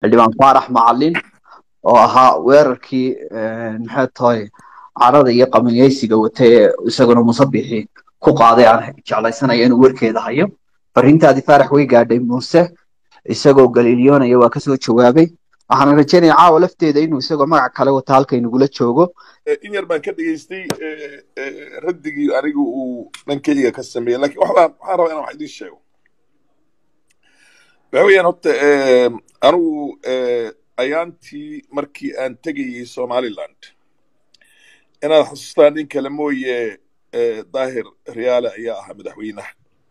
xildhibaan faarax macalin oo ahaa weerarkii maxay tahay carada iyo qaminiyeysiga wata ee isaguna musabixi ku qaaday aan jeclaysanaya inuu warkeeda hayo fariintaadii faarax way gaadhay muuse isagoo galiilyoonaya waa kasoo jawaabay waxaan rajaynaya caawa lafteeda inuu isagoo magac kale wata halka inagula joogo in yar baan ka dhegaystay raddigii anigu uu dhankeyga ka sameeyey lakin waxbaan waxaan rabaa inaan wax idiin sheego waxa weeyaan horta anigu ayaantii markii aan tegayey somaliland inaad xasuustaan nin kale mooye daahir riyaale ayaa ahaa madaxweynaha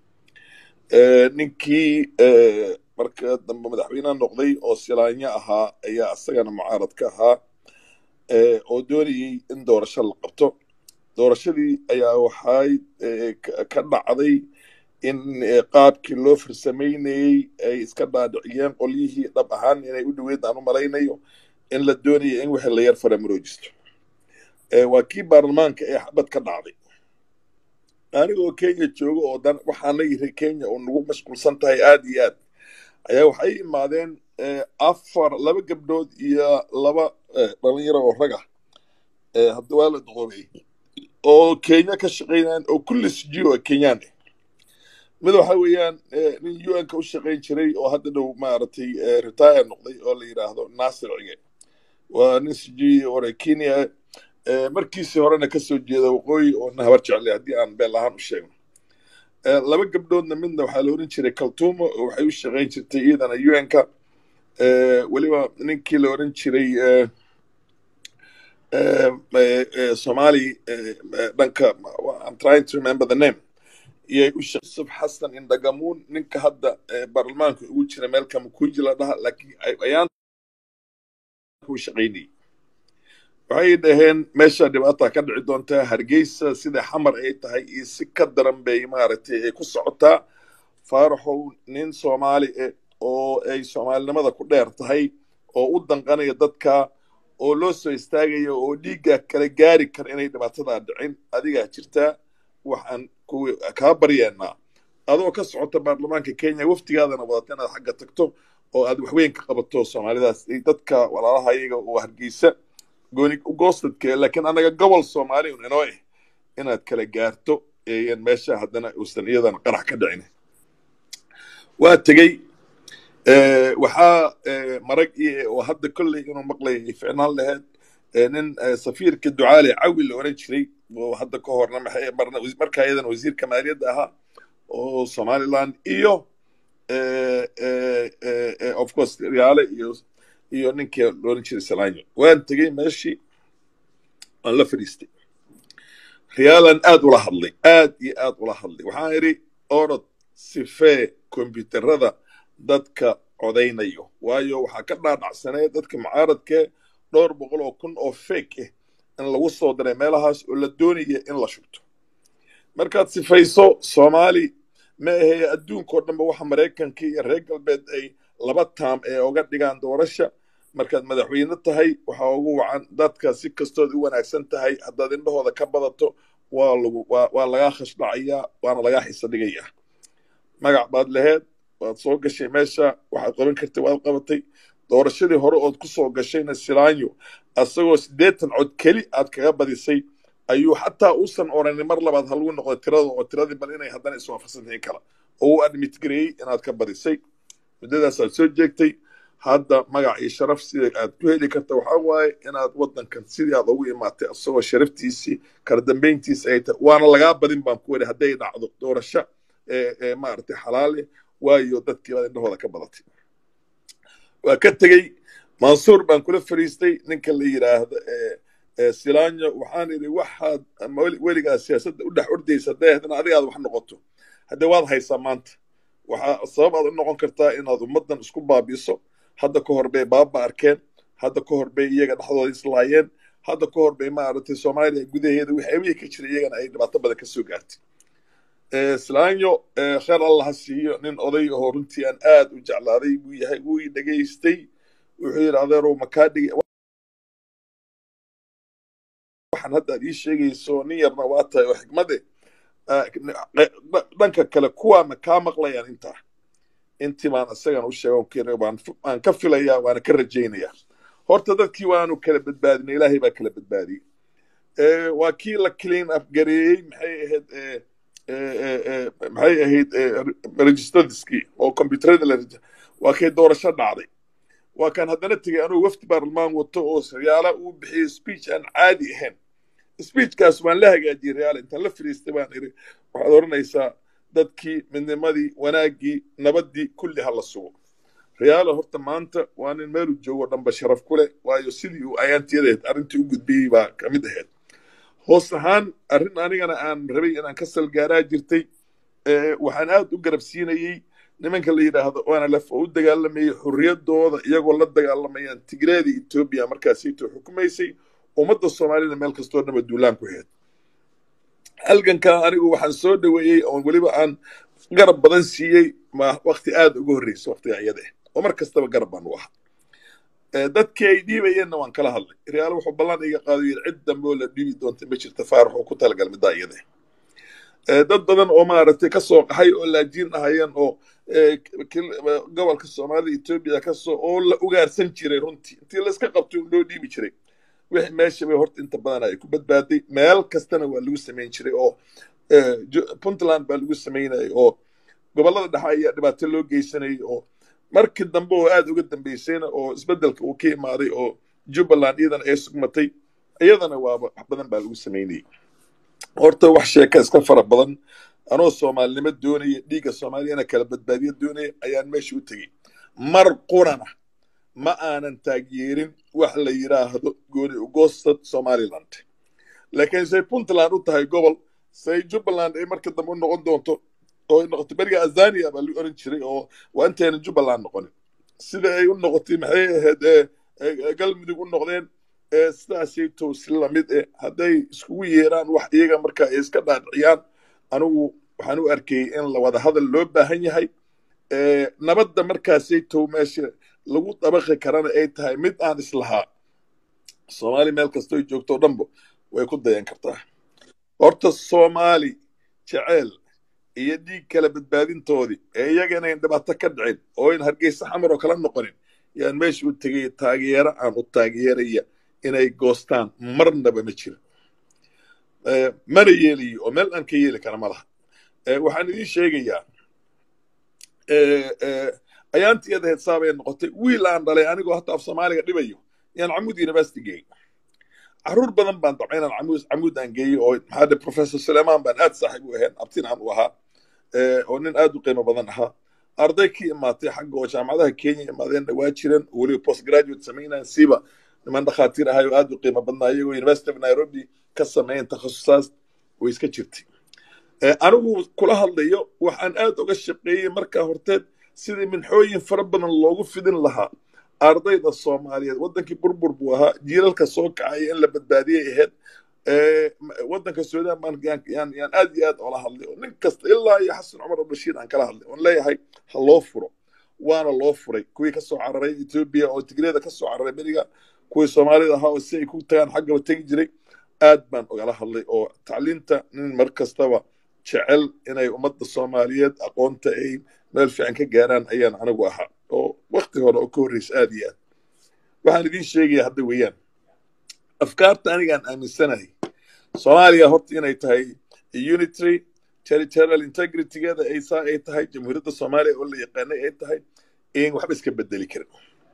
ninkii marka dambe madaxweyneha noqday oo silaanyo ahaa ayaa isagana mucaarad ka ahaa oo doonayey in doorasho la qabto doorashadii ayaa waxay ka dhacday in qaabkii loo farsamaynayey ay iska dhaadhiciyeen qolyihii dhab ahaan inay u dhoweyd aan u malaynayo in la doonaya in wixii la yar faramuroojisto waa kii baarlamaanka ee xabad ka dhacday anigoo kenya jooga oo dan waxaana yiri kenya oo nagu mashquulsan tahay aad iyo aad ayaa waxay imaadeen afar laba gabdhood iyo laba dhalinyaro oo raga hadda waa la doqobay oo kenya ka shaqaynayan oo kulli sijiyo oo kenyaan ah mid waxa weeyaan nin un ka u shaqayn jiray oo hadda dhow maaragtay retire noqday oo la yidhaahdo nasir cige waa nin sijiyo ore kenya markiisii horena kasoo jeeda waqooyi oo na habar jeclay haddii aan beel ahaan u sheegno laba gabdhoodna midna waxaa la oran jiray kaltumo oo waxay u shaqayn jirtay iyadana un-ka weliba ninkii la oran jiray somali dhanka i'm trying to remember the name iyay u yusuf xasan indhagamuun ninka hadda baarlamaanka ugu jira meel kamakuji la dhaha laakiin ayaan u shaqaynayay waxay dhaheen meesha dhibaata ka dhici doontaa hargeysa sida xamar ay tahay iyo si ka daran bay maaragtay ay ku socotaa faaraxow nin soomaali eh oo ay soomaalinimada ku dheer tahay oo u danqanaya dadka oo loo soo istaagayo oo dhiigga kala gaari kara inay dhibaatadaa dhicin adigaa jirtaa waxaan kaa baryeenaa adoo ka socota baarlamaanka kenya waftigaadana wadata inaad xagga tagto oo aad waxweyn ka qabato soomaalidaas dadka walaalaha iyaga oo hargeysa gooni goostadke laakiin annaga gobol soomaali un inoo eh inaad kala gaarto eeyan meesha haddana uusan iyadan qarax ka dhicin waa tegey waxaa marag oo hadda kolley inuu maqlay ay ficnaan lahayd nin safiirka ducaale cawi la oran jiray oo hadda ka horna markaa iyadan wasiirka maaliyadda ahaa oo somaliland iyo of course riyaale iyo iyo ninkii la oran jiray salanyo waan tegey meeshii waan la fadhiistay riyaalan aad ula hadlay aad iyo aad ula hadlay waxaan idhi orod sifee kombyuutarada dadka codaynayo waayo waxaa ka dhaadhacsanee dadka mucaaradkee dhowr boqol oo kun oo fake ah in lagu soo diray meelahaas oo la doonaya in la shubto markaad sifayso soomaali ma aheye adduunkao dhanba waxa maraykanka iyo reer galbeed ay laba taam ee oga dhigaan doorasha markaad madaxweyne tahay waxaa ugu wacan dadka si kastood u wanaagsan tahay haddaad indhahooda ka badato waa lagu waa lagaa khashdhacayaa waana lagaa xiso dhigayaa magac baad laheed waad soo gashay meesha waxaad qaban kartay waad qabatay doorashadii hore ood ku soo gashayna silaanyo asagoo siddeetan cod keli aad kaga badisay ayuu xataa uusan oranin mar labaad halagu noqday tirada oo tiradii bal inay haddana iswaafaqsantahin kala oo uu admit gareeyey inaad ka badisay muddadaas aad soo jeegtay hadda magac iyo sharaf sida aad ku heli karta waxaa waaye inaad waddankan sidii aad ugu imaatay asagoo sharaftiisii kala dambayntiisi ay tahay waana lagaa badin baan ku weri hadday dhacdo doorasho ee maaragtay xalaale waayo dadkii baad indhahooda ka badatay waa ka tegey mansuur baan kula fariistay ninka la yidhaahdo silanyo waxaan idhi waxaad weligaa siyaasadda u dhex ordaysa hadday haddana adigaad wax noqoto haddee waad haysaa maanta waxaa sabab aad u noqon kartaa inaad ummaddan isku baabiiso hadda ka hor bay baaba arkeen hadda ka hor bay iyaga dhexdooda islaayeen hadda ka hor bay maaragtay soomaaliya gudaheeda wixii abihii ka jira iyagana ay dhibaato badan ka soo gaartay silanyo kheer allah ha siiyo nin oday ahoo runtii aan aad u jeclaaday buu yahay wuu i dhegaystay wuxuu yidhi adeerow makaa dhigi waxaan hadda ad ii sheegayso nin yarna waa tahay oo xikmade dhanka kale kuwaana kaa maqlayaan intaa intii baan isagan u sheega waan ka filayaa waana ka rajaynayaa horta dadkii waanu kala badbaadinay ilaahay baa kala badbaadiyey waa kii la clean up gareeyey maxay ahayd maxay ahayd registradiskii oo computerada la waa kay doorasho dhacday waa kan haddana tegey anugu wafdi baarlamaan wato oo riyaala uu bixiyey speech aan caadi ahayn speechkaas waan la hagaajiyey riyaala intaan la fadhiistay baan iri waxaad odhanaysaa dadkii midnimadii wanaaggii nabaddii kulli ha la sugo riyaala horta maanta waa nin meelu joogo dhanba sharaf ku leh waayo sidii uu ayaantiyadeed arrintii u gudbiyey baa ka mid ahayd hoos ahaan arrin anigana aan rabay inaan ka salgaaraa jirtay waxaan aad u garabsiinayey nimanka la yidhaahdo onlf oo u dagaalamayey xurriyaddooda iyagoo la dagaalamayaan tigreeda etoobiya markaasayto xukumaysay ummadda soomaalida meel kastoo dhaba duulaan ku heed halgankaa anigu waxaan soo dhoweeyey oo weliba aan garab badan siiyey ma wakti aad uga horreysa waktiga iyada ah oo mar kastaba garab baan u ahaa dadkii ay dhiibayeenna waan kala hadlay riyaalo wuxuu ballan iga qaado yidhi cid dambe oo la dhiibi doonta ma jirta faarax oo ku talagal middaa iyada dad badan oo maaragtay ka soo qaxay oo laajiin ahayeen oo gobolka soomaalida etoobiya kasoo oo la ugaarsan jiray runtii intii layska qabtay un loo dhiibi jiray wixii meesha bay horta inta badan ay ku badbaaday meel kastana waa lagu samayn jiray oo puntland baa lagu samaynayay oo gobollada dhexe ayaa dhibaato loo geysanayay oo markii dambe oo aad uga dambeysayna oo isbeddelka uu ka imaaday oo jubbaland iyadana ay sugmatay iyadana waaba wax badan baa lagu samaynayay horta wax sheeka iska fara badan anoo soomaalinimo doonaya dhiigga soomaaliyana kala badbaadiya doonaya ayaan meesha u tegey mar qurana ma aanan taageerin wax la yidhaahdo gooni ugoostad somaliland laakiin say puntland u tahay gobol say jubbaland ay marka dambe u noqon doonto oo ay noqotay beriga azania baa lagu oran jiray oo waa intaynan jubbaland noqonin sida ay u noqotay maxay ahayd galmudug u noqdeen sidaasay towsi lamid eh hadday iskugu yeeraan wax iyaga marka ay iska dhaadhiciyaan anigu waxaan u arkayey in la wada hadal loo baahan yahay nabadda markaasay tow meesha lagu dabaqi karana ay tahay mid aan islahaa soomaali meel kastoo joogto dhanba way ku dayan kartaa horta soomaali jeceel iyo dhiig kala badbaadintoodii ee iyaga inayn dhibaato ka dhicin oo in hargeysa xamar oo kala noqonin yaan meesha u tegay taageero aan u taageeraya inay goostaan marnaba ma jiro mana yeelayo oo meel aan ka yeeli kara ma laha waxaan idiin sheegayaa ayaantii adaheed saabay noqotay wiil aan dhalay anigoo hata af soomaaliga dhibayo yaan camud university geeyey caruur badan baan dabca inaan camud camud aan geeyey oo maxaa dhe professor suleiman baan aad saaxiib u ahayn abtin aan u ahaa oo nin aad u qiimo badan ahaa arday ka imaatay xagga oo jaamacadaha kenya imaadeenna waa jiran oo weliba post graduate samaynayan siiba niman dhakhaatiir ahay oo aad u qiimo badnaa iyagoo university of nairobi ka sameeyan takhasusaas way iska jirtay anigu kula hadlayo waxaan aad uga shaqeeyey markaa horteed sidii minxooyin fara badan loogu fidin lahaa ardayda soomaaliyeed waddankii burbur buu ahaa jiilalka soo kacaya in la badbaadiyay ahayd waddanka suudaan baan yaan aad iyo aad ola hadlay oo nin kasta ilaa iyo xasan cumar albashiir aan kala hadlay oon leeyahay ha loo furo waana loo furay kuwii ka soo cararay etoobiya oo tigreeda ka soo cararay beriga kuwii soomaalida ahaa oo si ay ku tagaan xaggaba tegi jiray aad baan ogala hadlay oo tacliinta nin mar kastaba jecel inay ummadda soomaaliyeed aqoonta ay meel fiican ka gaaraan ayaan anigu ahaa oo wakti hore oo ka horreysa aad iyo aad waxaan idiin sheegaya hadda weeyaan afkaarta anigaan aaminsanahay soomaaliya horta inay tahay unitary territorial integritygeeda ay saa ay tahay jamhuuriyadda soomaaliya oo la yaqaanay ay tahay in waxba iska bedeli karin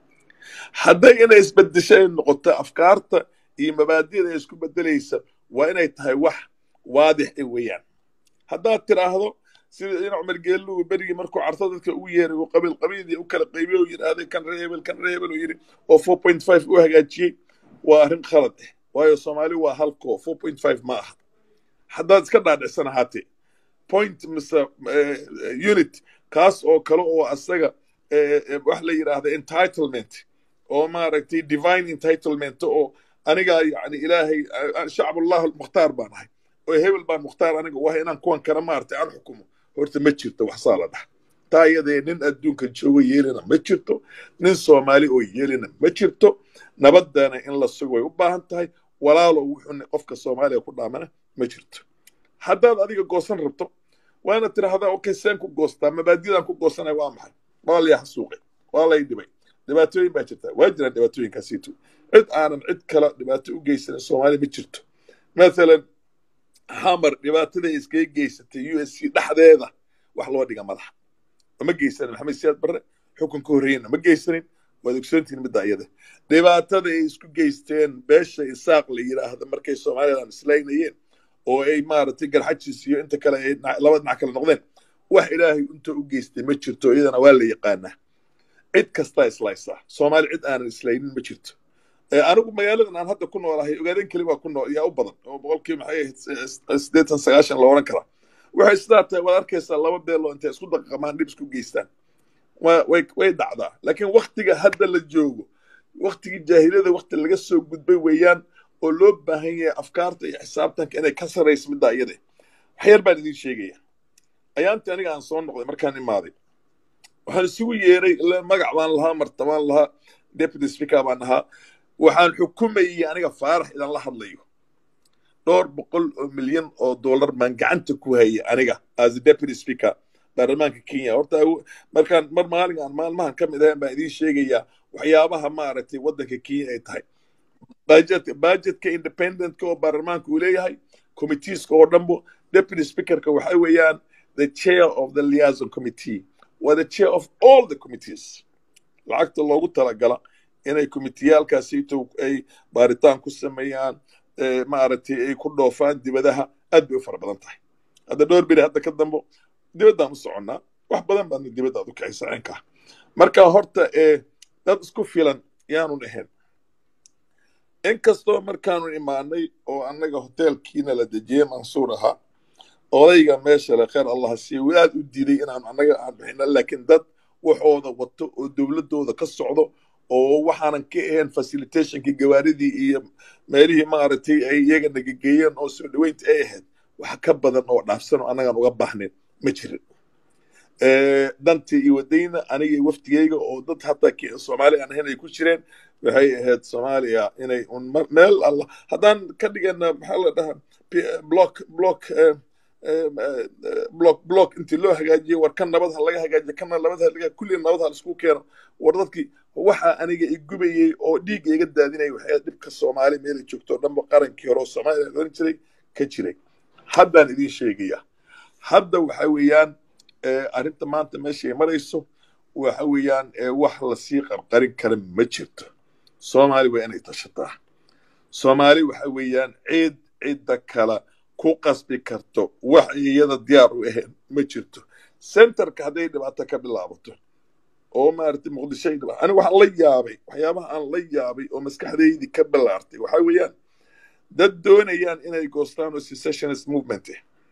hadday inay isbedesho ay noqoto afkaarta iyo mabaadida ay isku bedelaysa waa inay tahay wax waadix e weeyaan haddaad tiraahdo sida in cumar geellugu berigii markuu carto dadka ugu yeeray uu qabiil qabiilii u kala qaybiyo uu yidhaahday kan reebel kan reebel uu yidhi oo four point five u hagaajiyey waa arrin khalad ah waayo soomaali waa halkoo four point five ma aha haddaad iska dhaadhicsan ahaatee point mise unit kaas oo kale oo asaga wax la yidhaahda entitlement oo maaragtay divine entitlement oo anigaa yani ilaahay shacbullah almukhtaar baan ahay oo hebel baan mukhtaar aniga u ahay inaan kuwan kale maaragtay aan xukumo horta ma jirto waxsaa la dhaha taa iyadee nin adduunka joogo yeelina ma jirto nin soomaali oo yeelina ma jirto nabadana in la sugo way u baahan tahay walaalo wuxuu qofka soomaaliya ku dhaamana ma jirto haddaad adiga goosan rabto waana tidhaahdaa okay seen ku goostaa mabaadidaan ku goosanaya waa maxay waa lay xasuuqay waa lay dhibay dhibaatooyin baa jirta waa jiraan dhibaatooyinkaasiito cid aanan cid kale dhibaato u geysanin soomaaliya ma jirto mathalan xamar dhibaatada iskaga geysatay u s c dhexdeeda wax loo dhiga madaxa ma geysanin maxamed siyaad barre xukunka horreeyena ma geysanin waad ogsoontihin midda iyada dhibaatada ay isku geysteen beesha isaaq la yidhaahda markay somalilan islaynayeen oo ay maaragtay garxajiis iyo inta kale ay laba dhinac kale noqdeen wax ilaahay inta u geystay ma jirto iyadana waa la yaqaanaa cid kastaa islaysaa soomaali cid aanan islaynin ma jirto anigu magaaladan aan hadda ku noolahay ogaadeen keli waa ku nool yaa u badan oo boqolkiiba maxay ahayd siddeetan sagaashan la odhan karaa waxay sidaa tahay waad arkaysaa laba beeloo intay isku daqaqamaan dhib isku geystaan way way dhacdaa laakiin waktiga hadda la joogo waktigii jaahiliyada wakti laga soo gudbay weeyaan oo loo baahan yahay afkaarta iyo xisaabtanka inay ka sarrayso middaa iyade waxyar baan idiin sheegaya ayaantii aniga aan soo noqday markaan imaaday waxaan isugu yeeray magac baan lahaa martabaan lahaa deputy speaker baan ahaa waxaan xukumayay aniga faarax idan la hadlayo dhowr boqol oo milyan oo dollar baan gacanta ku hayay aniga as a deputy speaker baarlamaanka kenya horta markaan mar maalin aan maalmahan ka mid ahayn baan idiin sheegayaa waxyaabaha maaragtay waddanka kenya ay tahay budget budgetka independentka oo baarlamaanka uu leeyahay committeeska oo dhanbo deputy speakerka waxa weeyaan the chair of the liaison committee waa the chair of all the committees lacagta loogu talagala inay committeyaalkaasito ay baaritaan ku sameeyaan maaragtay ay ku dhoofaan dibadaha aad bay u fara badan tahay hadda dhowr beri hadda ka dambo dibaddaan u soconnaa wax badan baadna dibadda aad u kicisa cinkaa marka horta ee dad isku filan yaanun ahayn inkastoo markaanu imaanay oo annaga hoteelkiina la dejiyey mansuur ahaa odayga meesha le kheer allah siiye uu aad u diiday inaanu annaga aan bixino laakiin dad waxooda wato oo dowladdooda ka socdo oo waxaanan ka ahayn facilitationkii gawaaridii iyo meelihii maaragtay ay iyaga nagageeyeen oo soo dhoweynta ay ahayd wax ka badan oo dhaafsan oo annagaan uga baahnayn ma jirin dantii iyo wadayna aniga iyo waftigeyga oo dad hataa soomaali aan ahayn ay ku jireen waxay ahayd soomaaliya inay un meel alla haddaan ka dhigana maxaa la dhahaa block block block block intii loo hagaajiye war kan nabad ha laga hagaajiye kana nabad ha laga kulli nabad ha laisku keeno war dadkii waxa aniga igubayey oo dhiigga iga daadinaya waxay dhibka soomaali meelay joogto dhanba qarankii hore oo soomaaliya oran jiray ka jiray haddaan idiin sheegaya hadda waxa weeyaan arrinta maanta meeshay marayso waxa weeyaan wax lasii qarqarin kara ma jirto soomaali waa inay tashataa soomaali waxa weeyaan ciid cidda kale ku qasbi karto wax iyada diyaar u ahayn ma jirto centerka hadday dhibaato ka bilaabato oo maaragtay muqdisho ay dhibaato aniga waxaan la yaabay waxyaabaha aan la yaabay oo maskaxdaydii ka bilaartay waxa weeyaan dad doonayaan inay goostaan oo secessionist movement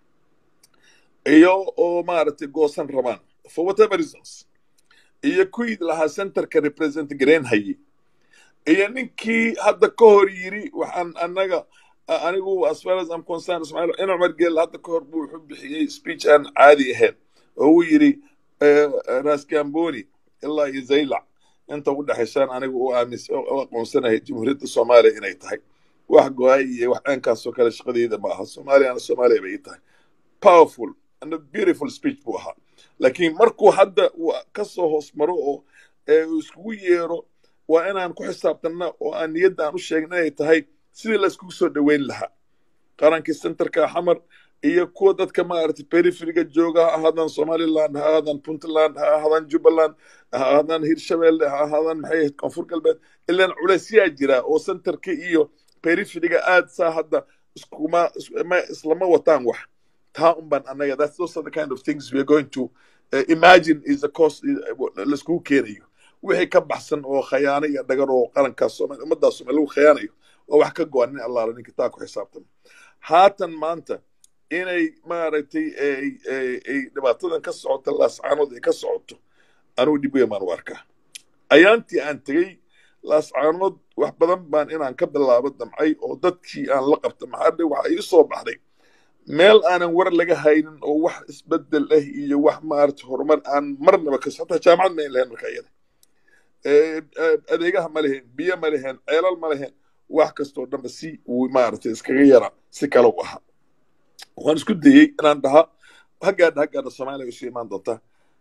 iyo oo maaragtay goosan rabaan for whatever reasons iyo kuwii lahaa centerka represent garayn hayay iyo ninkii hadda ka hor yiri waxaan annaga anigu as far as I'm concerned Ismail in Umar Gel hadda ka hor buu wuxuu bixiyey speech aan caadi ahayn oo uu yiri Ras Gamboni ilaa iyo Zaylac inta u dhaxaysaan anigu u aamis u aqoonsanahay jamhuuriyadda Soomaaliya inay tahay wax go-ay iyo wax aankaasoo kale shaqadeeda ma aha Soomaaliyana Soomaaliya bay tahay powerful and a beautiful speech buu ahaa laakiin markuu hadda uu ka soo hoos maro oo uu iskugu yeero waa inaan ku xisaabtanna oo aan niyadda aan u sheegin inay tahay sidii la iskugu soo dhoweyn lahaa qarankii centerka xamar iyo kuwa dadka maaragtay periferiga jooga ha ahaadaan somaliland ha ahaadaan puntland ha ahaadaan jubbaland ha ahaadaan hirshabelle ha ahaadaan maxay ahayd koonfur galbeed ilaan culaysyaa jira oo centerka iyo periferiga aad saa hadda iskuma islama wataan wax taa un baan annaga that's those are the kind of things we are going to uh, imagine is the cost laiskugu keenayo wixii ka baxsan oo khayaano iyo dhagar oo qarankaas soomali ummaddaas soomali lagu khayaanayo oo wax ka go-an nin allaala ninka taa ku xisaabtama haatan maanta inay maaragtay ay dhibaatadan ka socoto laascaanood ay ka socoto anugu dhib weyn baan u arkaa ayaantii aan tegey laascaanood wax badan baan inaan ka bilaabo damcay oo dadkii aan la qabta maxaa dhe waxa ii soo baxday meel aanan war laga haynin oo wax isbedel ah iyo wax maarata horumar aan marnaba kas hataa jaamacad ma ayn lahayn marka iyada adeegaha ma lehen biyo ma lehen ceelal ma lehen wax kastoo dhanba si uu maaragtay iskaga yara si kale u ahaa waxaan isku dayey inaan dhaha haggaadha haggaadha soomaaliya isu imaan doontaa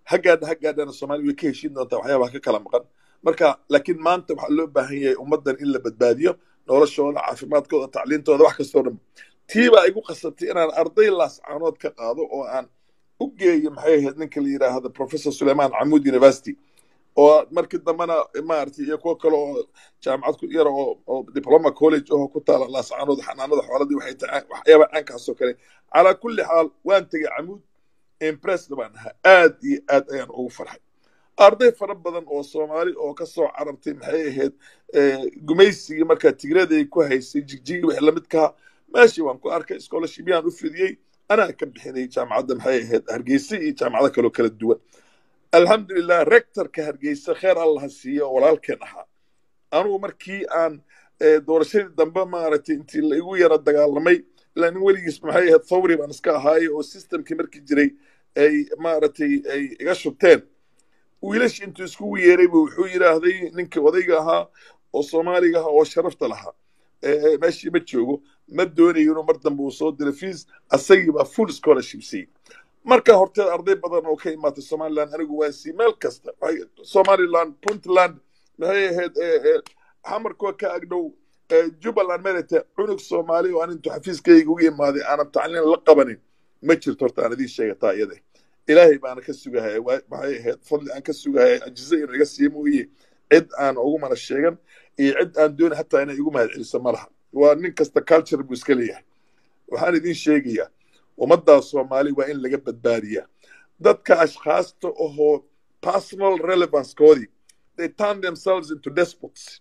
haggaadha haggaadhana soomaaliya way ka heshiin doontaa waxyaabaha ka kala maqan marka laakiin maanta waxaa loo baahan yahay ummaddan in la badbaadiyo noloshooda caafimaadkooda tacliintooda wax kastoo dhan tiibaa igu qasabtay inaan arday laascaanood ka qaado oo aan u geeyo maxay ahayd ninka la yidhaahdo professor suleiman camud university oo markii dambena maaragtay iyo kuwo kale oo jaamacad ku yara oo oo diploma college oo ku taala laascaanood xanaanada xooladii waxay tahay waxyaaba caankaasoo kale calaa kulli xaal waan tegey camuud impressed baan ahaa aad iyo aad ayaan ugu farxay arday fara badan oo soomaali oo ka soo carartay maxay ahayd gumaysigii markaa tigraday ku haysay jigjigi wixii lamidkaha meeshii waan ku arkay scholarship yaan u fidiyey anaa ka bixinay jaamacadda maxay ahayd hargeysa iyo jaamacado kaloo kala duwan alxamdulilah rectorka hargeysa kheer allaha siiye oo walaalkeen ahaa anugu markii aan doorashadii dambe maaragtay intii la igu yara dagaalamay ilaa nin weligiis maxay ahayd thawri baan iska ahaayey oo systemkii markii jiray ay maaragtay ay iga shubteen wiilashii intuu iskugu yeeray buu wuxuu yidhaahday ninkii odayga ahaa oo soomaaliga ahaa oo sharafta lahaa meeshii ma joogo ma doonayo inuu mar dambe uu soo diro fees asagii baa full scholarship siiyey marka horteed arday badan oo ka imaatay somaliland anigu waan sii meel kasta somaliland puntland maxay ahayd xamarkoo ka agdhow jubbaland merete cunug soomaali oo aan intuu xafiiskayga uga imaaday aanan tacliin la qabanin ma jirto horta aan idiin sheegataa iyade ilaahay baana ka sugahaya maxay ahayd fadli aan ka sugahaya ajize inuu iga siiyo mooye cid aan ugu mana sheegan iyo cid aan doonay hataa inay igu mahad celiso ma laha waa nin kasta culture buu iska leeyahay waxaan idiin sheegayaa ummaddaa soomaali waa in laga badbaadiyaa dadka ashkhaasta ohoo personal relevancekoodii they turn themselves into despots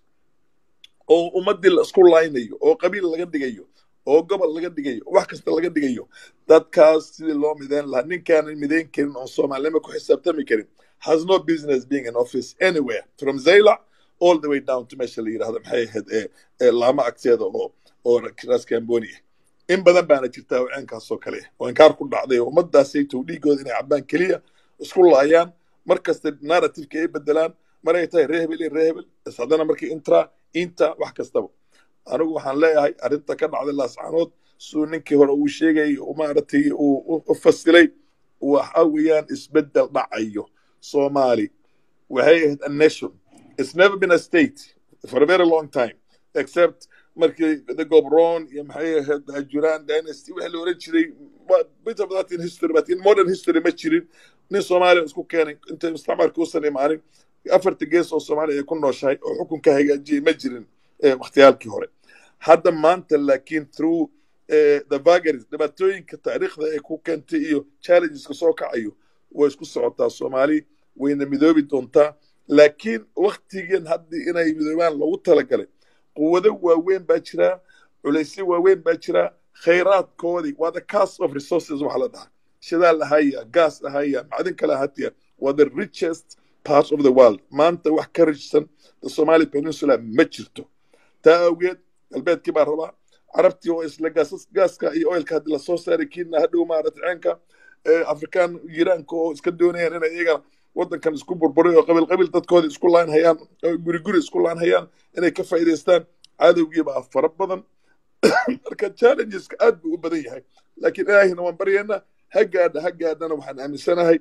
oo ummaddii la isku laynayo oo qabiil laga dhigayo oo gobol laga dhigayo wax kasta laga dhigayo dadkaas sidii loo midayn lahaa ninkaanan midayn karin oon soomaalinimo ku xisaabtami karin has no business being in office anywhere from zaylac all the way down to meesha la yidhahdo maxay ahayd ee laama agteeda oo oo ras cambonia in badan baana jirtaa waceenkaasoo kale oo inkaar ku dhacday oo ummaddaasaytow dhiigooda inay cabbaan keliya isku laayaan mar kasta narrativeka ay bedelaan mar ay tahay rehebel iyo rehebel is haddana markii intra inta wax kastaba anigu waxaan leeyahay arrinta ka dhacday laascaanood siduu ninkii hore uu sheegay maaragtay uu u fasilay waxa weeyaan isbeddel dhacayo somali waxay ahayd a nation it's never been a state for a very long time except markii the gobron iyo maxay ahayd ajuran dynasty wixii la oran jiray bit of that in history but in modern history ma jirin nin soomaaliya isku keenay inta mustacmarka usan imaanin afarta gees oo soomaaliya ay ku nooshahay oo xukunka hagaajiyay ma jirin wakhtiyaalkii hore hadda maanta laakiin through the vagaries dhibaatooyinka taariikhda ay ku keentay iyo challengeska soo kacayo way isku socotaa soomaali wayna midoobi doontaa laakiin waktigan haddii inay midoobaan loogu talagalay quwado waaweyn baa jiraa culaysyo waaweyn baa jiraa khayraadkoodii waa the cast of resources waxa la dhahaa shidaal ahaya gaas ahaya macdin kale ahatiya waa the richest part of the world maanta wax ka rijsan the somali peninsula ma jirto taa awgeed galbeedkii baa rabaa carabtii oo isla gaaska iyo oilka haddii lasoo saaray kiina hadhow maarata ceenka afrikaan yiraanka oo iska doonayaan inay iyagana waddankan isku burburay oo qabiil qabiil dadkoodii isku laan hayaan oo guri guri isku laan hayaan inay ka faa'iidaystaan cadowgii baa fara badan marka challengeska aad buu u badan yahay laakiin ilaahina waan baryaynaa ha gaadha ha gaadhana waxaan aaminsanahay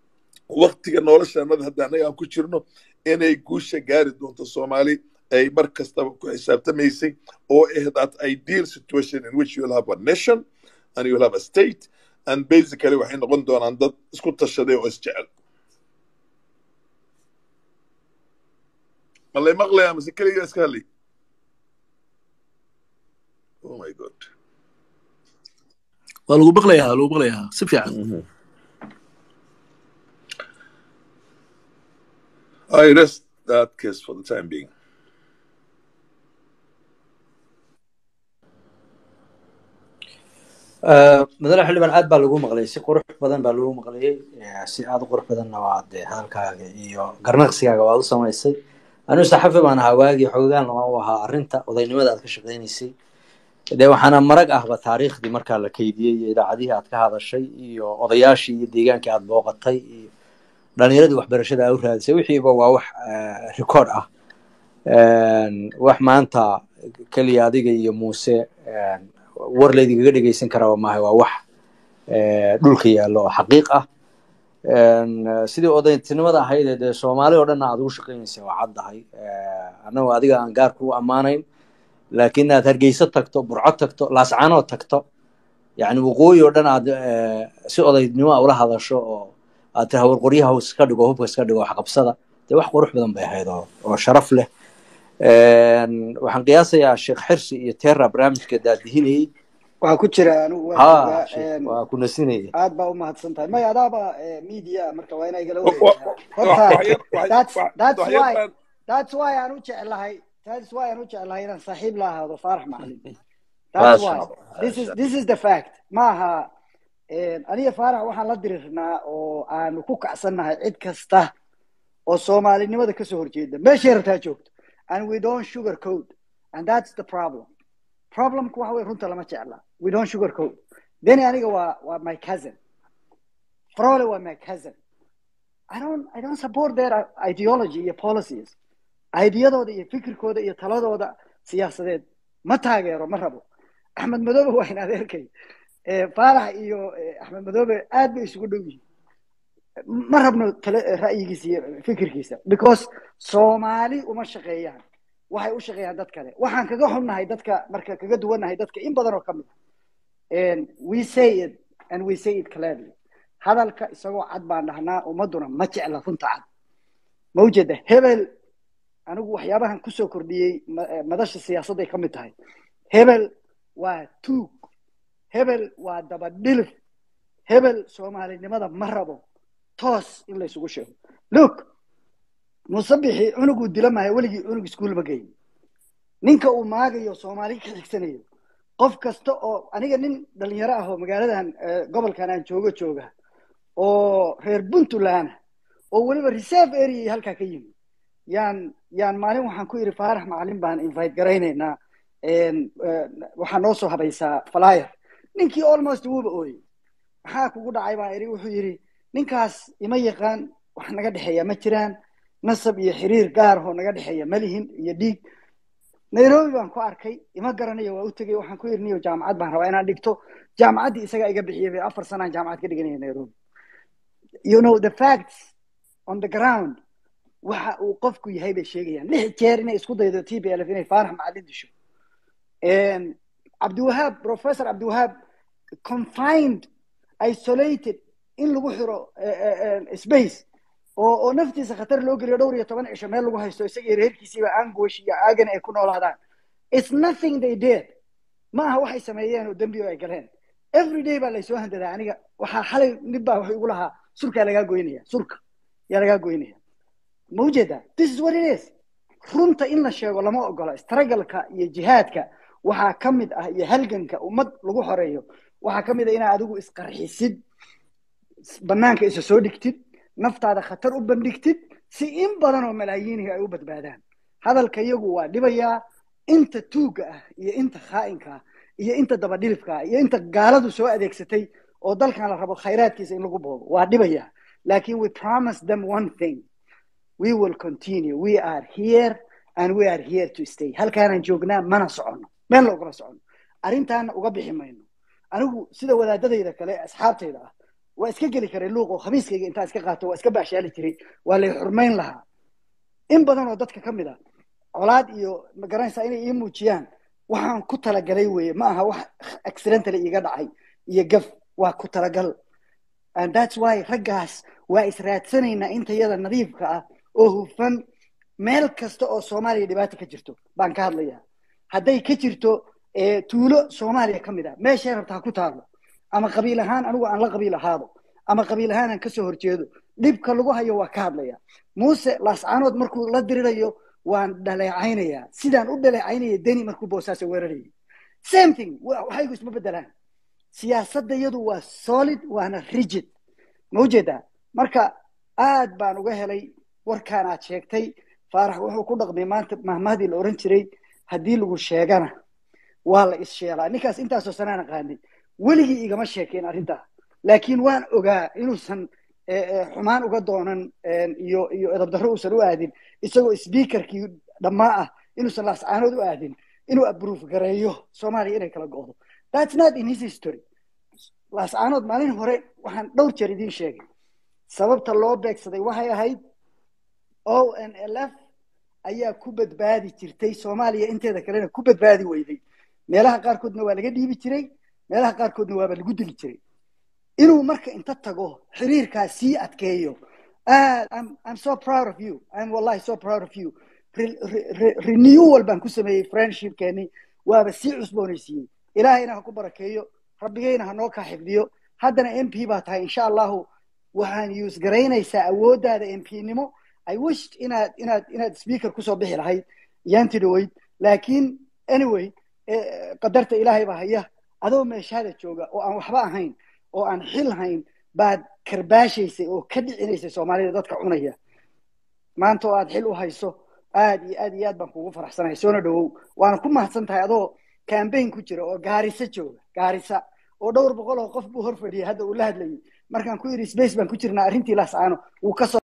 waktiga noloshanada hadda annaga aan ku jirno inay guusha gaari doonto soomaali ay mar kastaba ku xisaabtamaysay oo ah that ideal situation in which you'll have a nation and you'll have a state and basically waxay noqon doonaan dad isku tashaday oo isjecel malay maqlayaa mase keligaa iska hadlay oh my god waa lagu maqlayaa lagu maqlayaa si fiican I rest that case for the time being. madane xildhibaan aad baa lagu maqlayay si qurux badan baa lagu maqlayay si aad u qurux badanna waa dee hadalkaaga iyo garnaqsigaaga waad u samaysay anigu saxafi baan ahaa waagii xoogaan lama u ahaa arrinta odaynimada aad ka shaqaynaysay dee waxaana marag ahba taariikhdii markaa la keydiyey iyo idaacadihii aad ka hadashay iyo odayaashii iyo deegaankii aad booqatay iyo dhalinyaradii waxbarashada aad u raadisay wixiiba waa wax record ah wax maanta keliya adiga iyo muuse war laydinkaga dhegeysan karaa maaha waa wax dhulka yaallo oo xaqiiq ah sidii odaytinimada ahayd ee dee soomaali oo dhanna aad ugu shaqaynaysa waa caddahay annagu adiga aan gaarka u ammaanayn laakiin aad hargeyso tagto burco tagto laascaanood tagto yani waqooyi oo dhan aad si odaynimo a ula hadasho oo aad tira warqoryaha iska dhigo hubka iska dhigo waxqabsada dee wax qurux badan bay ahayd oo oo sharaf leh waxaan qiyaasayaa sheekh xirsi iyo terra barnaamijka daadihinayey waxaa ku jira anigu ha waa sheekh, waa ku nasinayay aad baa u mahadsan tahay maya adaaba media marka waa inaa igala Wa- wa- wareegtaa wa- horta waxyar waxyar that's wax- that's waxyar why baan that's why aan u jeclahay that's why aan u jeclahay inaan saaxiib la ahaado faarax macalin that's maasha why allah this is maasha this is the fact maaha aniga faarax waxaan la dirirnaa oo aanu ku kacsannahay cid kasta oo soomaalinimada kasoo horjeeda meeshay rabtaa joogto and we don't sugar code and that's the problem problemku waxa wey runta lama jecla we don't sugar code deni aniga waa waa my cousin frole waa my cousin I don't I don't support their ideology iyo policies aidiyadooda iyo fikirkooda iyo taladooda siyaasadeed ma taageero ma rabo axmed madoobe waa in adeerkay Eh, faarax iyo eh, axmed madoobe aad bay isugu dhow yihiin ma rabno tale ra'yigiisa iyo fikirkiisa because soomaali uma shaqeeyaan waxay u shaqeeyaan dad kale waxaan kaga xunnahay dadka marka kaga duwannahay dadka in badan oo ka mid ah we say it and we say it clearly hadalka isagoo cad baan dhahnaa ummaduna ma jecla runta cad ma ujeeda hebel anigu waxyaabahan kusoo kordhiyey ma- eh, madasha siyaasadday ka mid tahay hebel waa tuug hebel waa dabadhilif hebel soomaalinimada ma rabo toos in la isugu sheego look musabixi cunuguu dila maayo weligii cunug iskuul ma geyin ninka uu maagayo soomaali ka xigsanayo qof kasta oo aniga nin dhalinyaro ah oo magaaladan eh, gobolkan aan joogo jooga oo reer puntland ah oo weliba reserve area halkaa ka yimi yaan yaan maalin waxaan ku yidhi faarax macalin baan invite garaynaynaa En, eh, waxaa noo soo habaysaa flyer ninkii almost wuuba ooyey maxaa kugu dhacay baan idhi wuxuu yidhi ninkaas ima yaqaan wax naga dhexeeya ma jiraan nasab iyo xiriir gaar oo naga dhexeeya ma lihin iyo dhiig nairobi baan ku arkay ima garanayo waa u tegey waxaan ku yidhi niyo jaamacad baan rabaa inaan dhigto jaamacaddii isagaa iga bixiyay bay afar sanaan jaamacad ka dhiganaya nairobi you know the facts on the ground waxa uu qofku yahay bay sheegayaan lix jeer inay isku daydo t b l f inay faarax macalin disho And cabdiwahaab professor cabdiwahaab confined isolated in lagu xiro eh, eh, eh, space oo oo naftiisa khatar loo geliyo dhowr iyo toban cisho meel lagu haysto isagii reerkiisiiba anguish iyo aagan ay ku noolaadaan it's nothing they did ma aha waxay sameeyeen oo dembi oo ay galeen every day baa laysoo handadaa aniga waxaa xalay nin baa wuxuu igu lahaa surkaa lagaa goynaya surka yaa lagaa goynaya ma ujeedaa this is what it is runta in la sheego lama ogola istaragalka iyo jihaadka waxaa ka mid ah iyo halganka ummad lagu xoreeyo waxaa ka mid ah inaad adigu isqarxisid banaanka isa soo dhigtid naftaada khatar u bandhigtid si in badan oo malaayiinihi ay u badbaadaan hadalka iyagu waa dhibayaa inta tuugga ah iyo inta khaa'inka ah iyo inta dabadhilifka ah iyo inta gaaladu soo adeegsatay oo dalkan la rabo khayraadkiisa in lagu boobo waa dhibayaa laakin we promise them one thing we will continue we are here and we are here to stay halkaanaan joognaa mana soconno meel loogama soconno arrintaana uga bixi mayno anigu sida wadaadadayda kale asxaabtayda ah waa iska geli karay luuq oo khamiiskayga intaan iska qaato waa iska baashaali jiray waa lay xurmayn lahaa in badan oo dadka ka mid a colaad iyo magaranaysaa inay ii muujiyaan waxaan ku talagalay weeye ma aha wax accidentally iiga dhacay iyo gaf waa ku talagal and that's why raggaas waa israadsanaynaa intayada nadiifka ah oo hufan meel kasta oo soomaaliya dhibaata ka jirto baan ka hadlayaa hadday ka jirto eh, tuulo soomaaliya ka mid a meeshay rabta ha ku taalo ama qabiil ahaan anigu aan la qabiil ahaado ama qabiil ahaan aan kasoo horjeedo dhibka lagu hayo waa ka hadlaya muuse laascaanood markuu la dirirayo waan dhaleecaynayaa sidaan u dhaleecaynaya deni markuu boosaaso weerarayay same thing wa- waxaygu isma bedelaan siyaasadda iyadu waa solid waana rigid ma ujeedaa marka aad baan uga helay warkaan aad sheegtay faarax wuxuu ku dhaqmay maanta mahmahdii la oran jiray haddii lagu sheegana waa la issheelaa ninkaas intaasoo sanaan aqaanay weligii igama sheekeen arrintaa laakiin waan ogaa inuusan eh, eh, xumaan uga doonan eh, iyo iyo edabdarro uusan u aadin isagoo speakerkii dhammaa ah inuusan laascaanood u aadin inuu abruuf gareeyo soomaaliya inay kala go'do that's not in his history laascaanood maalin hore waxaan dhowr jeer idiin sheegay sababta loo beegsaday waxay ahayd o n l f ayaa ku badbaadi jirtay soomaaliya inteeda kalena ku badbaadi weyday meelaha qaarkoodna waa laga dhiibi jiray meelaha qaarkoodna waaba lagu dili jiray inuu marka inta tago xiriirkaas sii adkeeyo aad I'm, I'm so proud of you I'm wallahi so proud of you Re- re- re- renewal baan ku sameeyey friendshipkeeni waaba sii cusboonaysiiyey ilaahayna ha ku barakeeyo rabbigayna ha noo kaa xifdiyo haddana m p baa tahay insha allahu waxaan use garaynaysaa awooddaada m p nimo i wished inaad inaad inaad speaker kusoo bixi lahayd yaanti dhaweyd laakiin anyway eh, qadarta ilaahay baa haya adoo meeshaada jooga oo aan waxba ahayn oo aan xil hayn baad karbaashaysay oo ka dhicinaysay soomaalida dadka cunaya maanta oo aad xil u hayso aad iyo aad iyo aad baan kugu faraxsanahay soona dhawow waana ku mahadsan tahay adoo campaign ku jira oo gaarisa jooga gaarisa oo dhowr boqol oo qof buu hor fadhiyay hadda uu la hadlayay markaan ku yidhi space baan ku jirnaa arrintii laascaano wuu ka soo